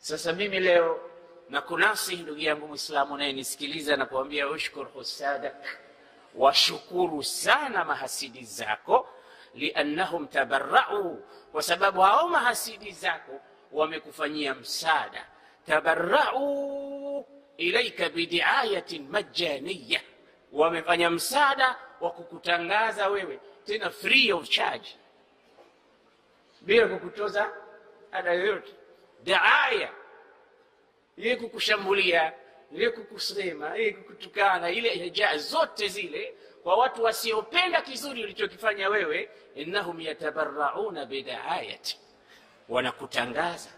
sasa mimi leo nakunasihi ndugu yangu mwislamu unayenisikiliza na kuambia ushkur husadak washukuru sana mahasidi zako liannahum tabarau kwa sababu hao mahasidi zako wamekufanyia msaada tabarau ilaika bidiayatin majaniya wamefanya msaada wa kukutangaza wewe tena free of charge bila kukutoza ada yoyote daaya ile kukushambulia ile kukusema ile kukutukana ile hijaa zote zile kwa watu wasiopenda kizuri ulichokifanya wewe innahum yatabarauna bidaayati wanakutangaza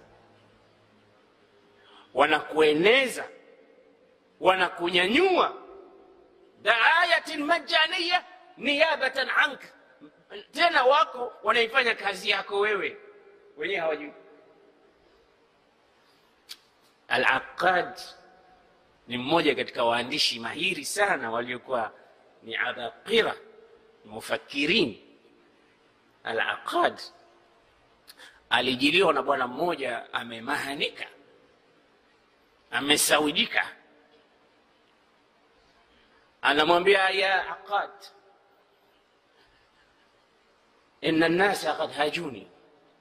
wanakueneza wanakunyanyua daayatin majaniya niyabatan anka tena wako wanaifanya kazi yako wewe wenyewe hawajui Al-Aqad ni mmoja katika waandishi mahiri sana waliokuwa ni abaqira mufakirin. Al-Aqad alijiliwa na bwana mmoja amemahanika, amesawijika, anamwambia ya Aqad, inna nnasa qad hajuni,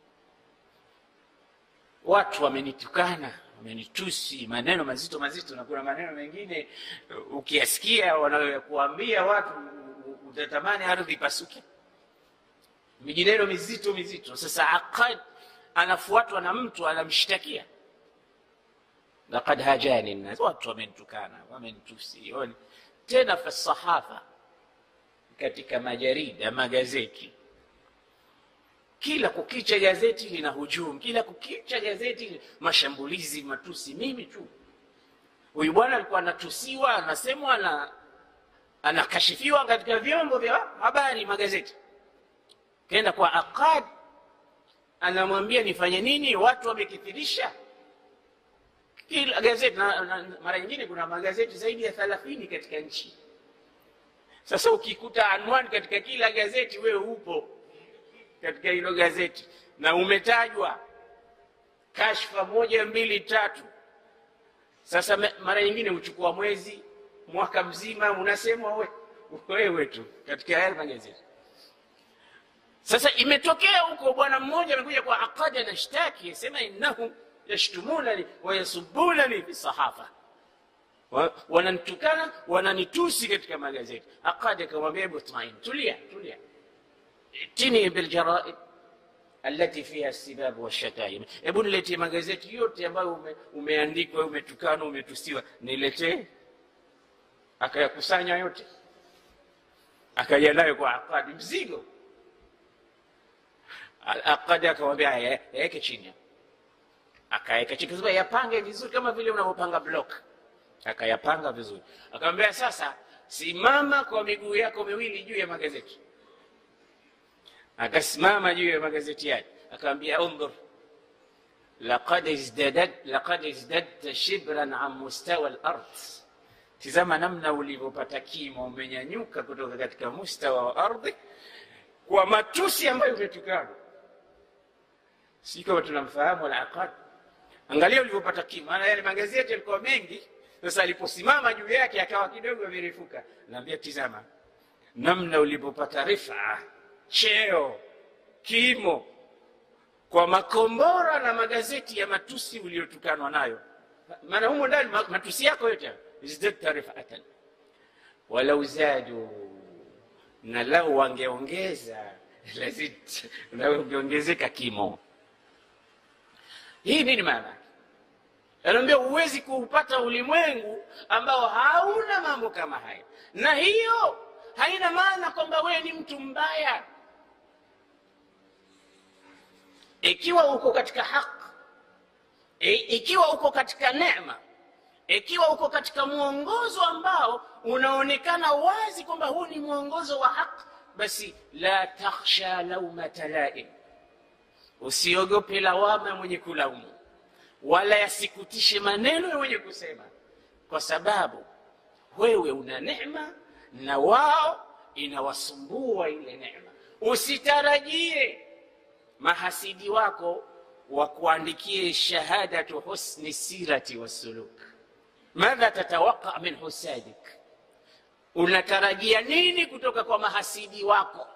watu wamenitukana wamenitusi maneno mazito mazito, na kuna maneno mengine ukiyasikia wanayokuambia watu utatamani ardhi ipasuke, mijineno mizito mizito. Sasa Aqad anafuatwa na mtu anamshtakia, laqad hajani nnas, watu wamenitukana, wamenitusi tena fa sahafa, katika majarida magazeti kila kukicha gazeti lina hujumu, kila kukicha gazeti mashambulizi, matusi. Mimi tu huyu bwana alikuwa anatusiwa, anasemwa na anakashifiwa katika vyombo vya habari, magazeti. Kaenda kwa Aqad, anamwambia nifanye nini? Watu wamekithirisha kila gazeti na, na, mara nyingine kuna magazeti zaidi ya thelathini katika nchi. Sasa ukikuta anwani katika kila gazeti, wewe upo katika hilo gazeti na umetajwa kashfa moja mbili tatu. Sasa mara nyingine huchukua mwezi mwaka mzima, unasemwa we, wewe tu katika haya magazeti. Sasa imetokea huko, bwana mmoja amekuja kwa Aqad anashtaki, asema innahum yashtumunani wayasubunani fi sahafa, wananitukana wananitusi katika magazeti. Aqad akamwambia hebu tumaini, tulia tulia tini biljaraid allati fiha sibabu washataim, hebu niletee magazeti yote ambayo ume, umeandikwa umetukana umetusiwa, niletee. Akayakusanya yote akaja nayo kwa Aqadi mzigo. Aqadi akamwambia yaweke chini, akaweka chini, kasema yapange vizuri kama vile unavyopanga block. Akayapanga vizuri, akamwambia sasa, simama kwa miguu yako miwili juu ya magazeti akasimama juu ya magazeti yake akamwambia, undhur laqad izdadta shibran an mustawa al-ard, tizama namna ulivyopata kimo, umenyanyuka kutoka katika mustawa wa ardhi kwa matusi ambayo umetukana. Si kama tunamfahamu Al-Aqad, angalia ulivyopata kimo. Maana yale magazeti yalikuwa mengi, sasa aliposimama juu yake akawa kidogo amerefuka. Naambia, tizama namna ulivyopata rifaa cheo kimo kwa makombora na magazeti ya matusi uliotukanwa nayo. Maana humo ndani matusi yako yote izdadta rifatan walau zadu, na lau wangeongeza lazit, na ungeongezeka kimo. Hii nini maana? Anaambia huwezi kuupata ulimwengu ambao hauna mambo kama haya, na hiyo haina maana kwamba wewe ni mtu mbaya ikiwa uko katika haki, ikiwa uko katika neema, ikiwa uko katika mwongozo ambao unaonekana wazi kwamba huu ni mwongozo wa haki, basi la takhsha laumata laim, usiogope lawama mwenye kulaumu, wala yasikutishe maneno ya mwenye kusema, kwa sababu wewe una neema na wao inawasumbua ile neema. Usitarajie mahasidi wako wakuandikie shahadatu husni sirati wassuluk madha tatawaqa min husadik unatarajia nini kutoka kwa mahasidi wako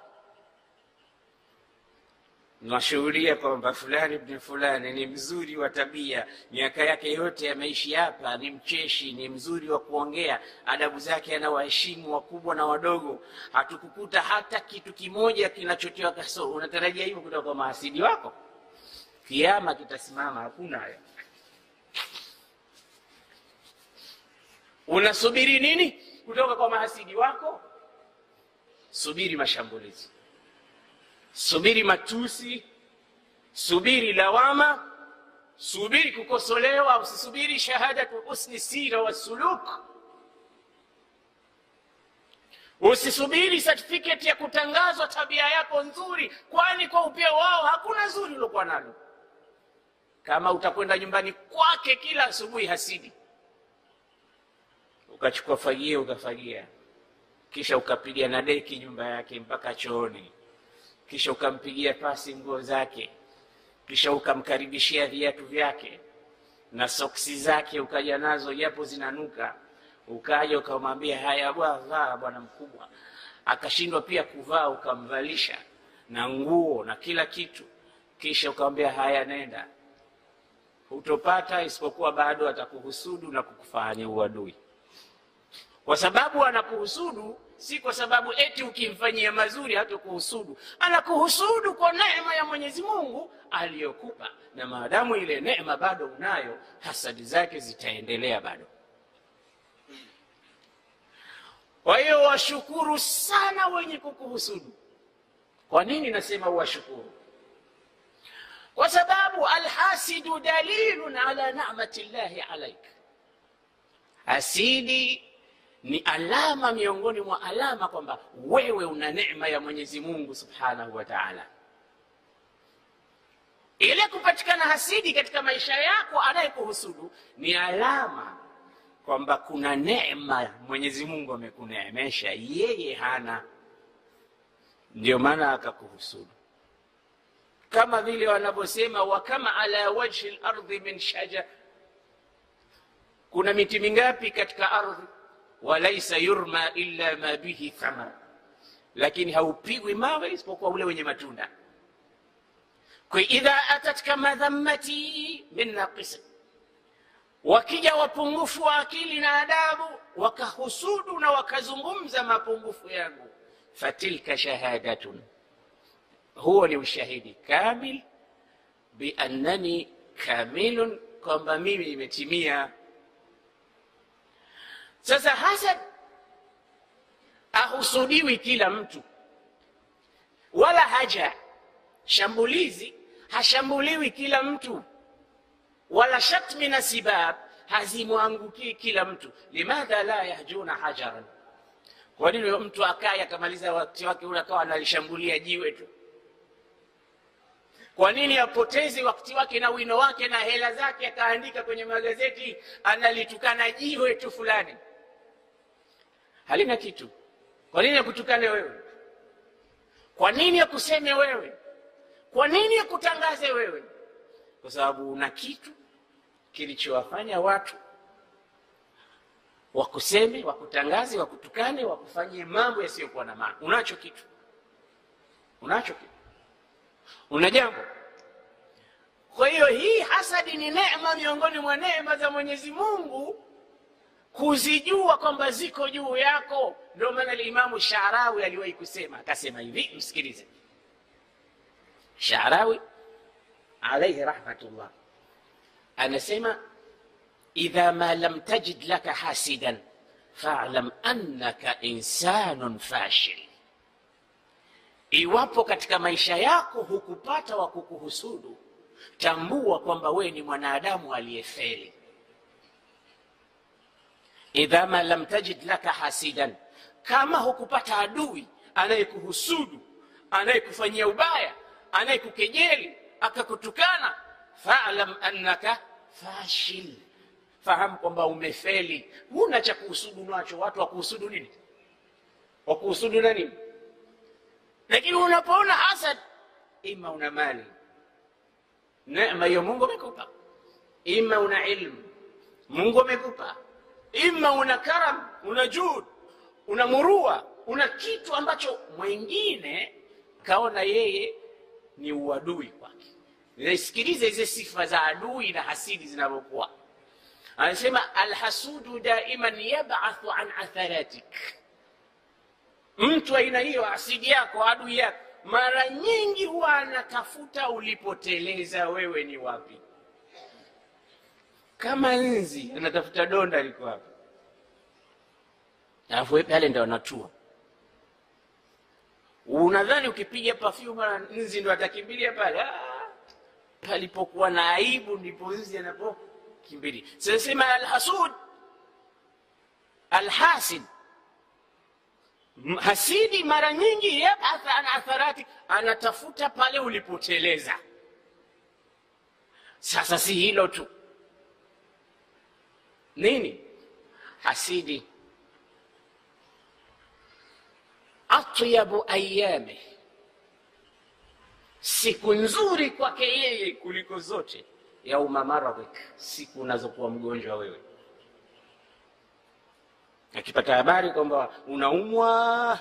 nashuhudia kwamba fulani bni fulani ni mzuri wa tabia miaka yake yote ameishi hapa ni mcheshi ni mzuri wa kuongea adabu zake anawaheshimu wakubwa na wadogo hatukukuta hata kitu kimoja kinachotiwa kasoro unatarajia hivyo kutoka kwa mahasidi wako kiama kitasimama hakuna hayo unasubiri nini kutoka kwa mahasidi wako subiri mashambulizi subiri matusi subiri lawama subiri kukosolewa usisubiri shahadatu husni sira wassuluk usisubiri certificate ya kutangazwa tabia yako nzuri kwani kwa upeo wao hakuna zuri uliokuwa nalo kama utakwenda nyumbani kwake kila asubuhi hasidi ukachukua fagia ukafagia kisha ukapiga na deki nyumba yake mpaka chooni kisha ukampigia pasi nguo zake kisha ukamkaribishia viatu vyake na soksi zake ukaja nazo japo zinanuka ukaja ukamwambia haya bwa vaa bwana mkubwa akashindwa pia kuvaa ukamvalisha na nguo na kila kitu kisha ukamwambia haya nenda hutopata isipokuwa bado atakuhusudu na kukufanya uadui kwa sababu anakuhusudu si kwa sababu eti ukimfanyia mazuri hatakuhusudu anakuhusudu kwa neema ya mwenyezi mungu aliyokupa na maadamu ile neema bado unayo hasadi zake zitaendelea bado kwa hiyo washukuru sana wenye kukuhusudu kwa nini nasema washukuru kwa sababu alhasidu dalilun ala namati llahi alaik hasidi ni alama miongoni mwa alama kwamba wewe una neema ya mwenyezi mungu subhanahu wa taala ile kupatikana hasidi katika maisha yako anayekuhusudu ni alama kwamba kuna neema mwenyezi mungu amekuneemesha yeye hana ndio maana akakuhusudu kama vile wanavyosema wakama ala wajhi lardhi min shajar kuna miti mingapi katika ardhi walaisa yurma illa ma bihi thamar lakini haupigwi mawe isipokuwa ule wenye matunda kwa idha atatka madhammati min naqisa wakija wapungufu wa akili na adabu wakahusudu na wakazungumza mapungufu yangu fatilka shahadatun huo ni ushahidi kamil biannani kamilun kwamba mimi nimetimia sasa hasad ahusudiwi kila mtu wala haja shambulizi hashambuliwi kila mtu wala shatmi na sibab hazimwangukii kila mtu limadha la yahjuna hajaran kwa nini mtu akaye akamaliza wakati wake ule akawa analishambulia jiwe tu kwa nini apoteze wakati wake na wino wake na hela zake akaandika kwenye magazeti analitukana jiwe tu fulani halina kitu kwa nini akutukane wewe kwa nini akuseme wewe kwa nini akutangaze wewe kwa sababu una kitu kilichowafanya watu wakuseme wakutangaze wakutukane wakufanyie mambo yasiyokuwa na maana unacho kitu unacho kitu una jambo kwa hiyo hii hasadi ni neema miongoni mwa neema za mwenyezi mungu kuzijua kwamba ziko juu yako ndio maana limamu sharawi aliwahi kusema akasema hivi msikilize sharawi alaihi rahmatullah anasema idha ma lam tajid laka hasidan falam annaka insanun fashil iwapo katika maisha yako hukupata wa kukuhusudu tambua kwamba wewe ni mwanadamu aliyefeli idha ma lam tajid laka hasidan kama hukupata adui anayekuhusudu anayekufanyia ubaya anayekukejeli akakutukana falam annaka fashil fahamu kwamba umefeli huna cha kuhusudu nacho watu wakuhusudu nini wakuhusudu na nini lakini unapoona hasad ima una mali neema hiyo Mungu amekupa, ima una ilmu Mungu amekupa, ima una karam, una jud, una murua, una kitu ambacho mwingine kaona yeye ni uadui kwake. Nisikilize hizi sifa za adui na hasidi zinavyokuwa. Anasema alhasudu daiman yabathu an atharatik, mtu aina hiyo asidi yako, adui yako, mara nyingi huwa anatafuta ulipoteleza wewe ni wapi. Kama nzi anatafuta donda liko wapi, alafu wewe pale ndo anatua. Unadhani ukipiga perfume mara nzi ndo atakimbilia pale? Ah, palipokuwa na aibu ndipo nzi anapokimbilia. Sasa sema alhasud, alhasid hasidi mara nyingi yabath an atharati, anatafuta pale ulipoteleza. Sasa si hilo tu, nini hasidi, atyabu ayami, siku nzuri kwake yeye kuliko zote, yauma maradhik, siku unazokuwa mgonjwa wewe akipata habari kwamba unaumwa,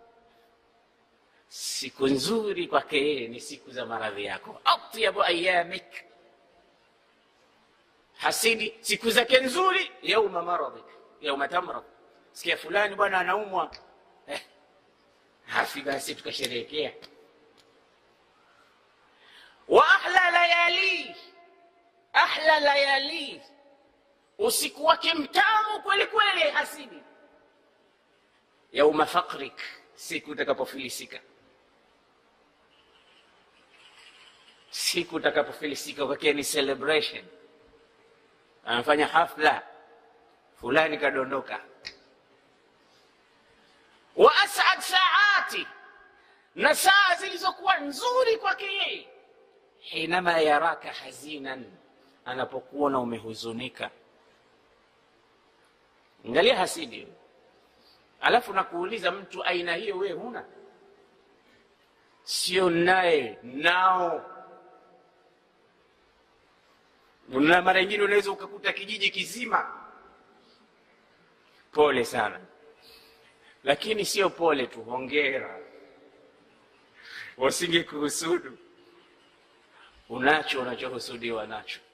siku nzuri kwake yeye ni siku za maradhi yako. atyabu ayamik, hasidi siku zake nzuri, yauma maradhik, yauma tamrad. Sikia fulani bwana anaumwa, eh, hafi basi tukasherehekea. wa ahla layali, ahla layali usiku wake mtamu kweli kweli, hasidi. Yauma fakrik, siku utakapofilisika, siku utakapofilisika kwake ni celebration, anafanya hafla fulani, kadondoka. Wa asad saati, na saa zilizokuwa nzuri kwake yeye, hinama yaraka hazinan, anapokuona umehuzunika Angalia hasidi, alafu nakuuliza mtu aina hiyo wewe huna? Sio naye nao, na mara nyingine unaweza ukakuta kijiji kizima. Pole sana, lakini sio pole tu, hongera, wasinge kuhusudu. Unacho unachohusudiwa nacho